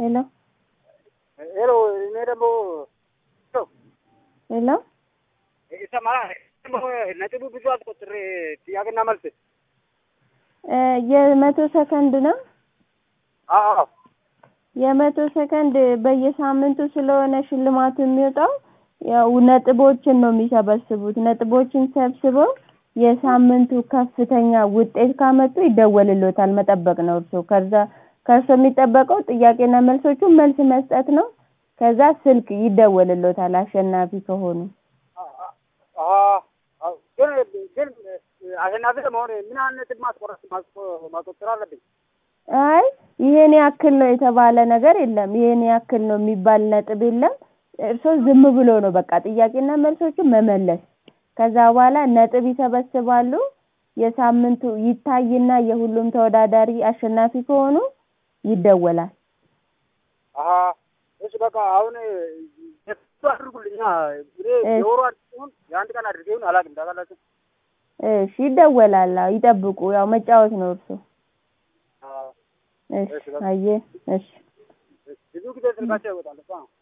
ሄሎ ሄሎ እኔ ደግሞ ሄሎ ይሰማል። ነጥቡ ብዙ አስቆጥሬ ጥያቄና መልስ እ የመቶ ሰከንድ ነው። አዎ የመቶ ሰከንድ በየሳምንቱ ስለሆነ ሽልማቱ የሚወጣው ያው ነጥቦችን ነው የሚሰበስቡት። ነጥቦችን ሰብስበው የሳምንቱ ከፍተኛ ውጤት ካመጡ ይደወልሎታል። መጠበቅ ነው እርሶ ከዛ ከእርሶ የሚጠበቀው ጥያቄና መልሶቹን መልስ መስጠት ነው። ከዛ ስልክ ይደወልሎታል አሸናፊ ከሆኑ። ግን ግን አሸናፊ ለመሆን ምን አይነት ነጥብ ማስቆረጥ ማስቆጠር አለብኝ? አይ ይሄን ያክል ነው የተባለ ነገር የለም። ይሄን ያክል ነው የሚባል ነጥብ የለም። እርሶ ዝም ብሎ ነው በቃ ጥያቄና መልሶቹን መመለስ። ከዛ በኋላ ነጥብ ይሰበስባሉ። የሳምንቱ ይታይና የሁሉም ተወዳዳሪ አሸናፊ ከሆኑ ይደወላል። አሀ እሺ በቃ አሁን የሱ አድርጉልኛ እኔ የወሩ አድርጉን የአንድ ቀን አድርገውን አላውቅም ታውቃላችሁ። እሺ ይደወላል። አዎ ይጠብቁ። ያው መጫወት ነው እርሶ። እሺ አየ እሺ ብዙ ጊዜ ስልካቸው ይወጣል እኮ ነው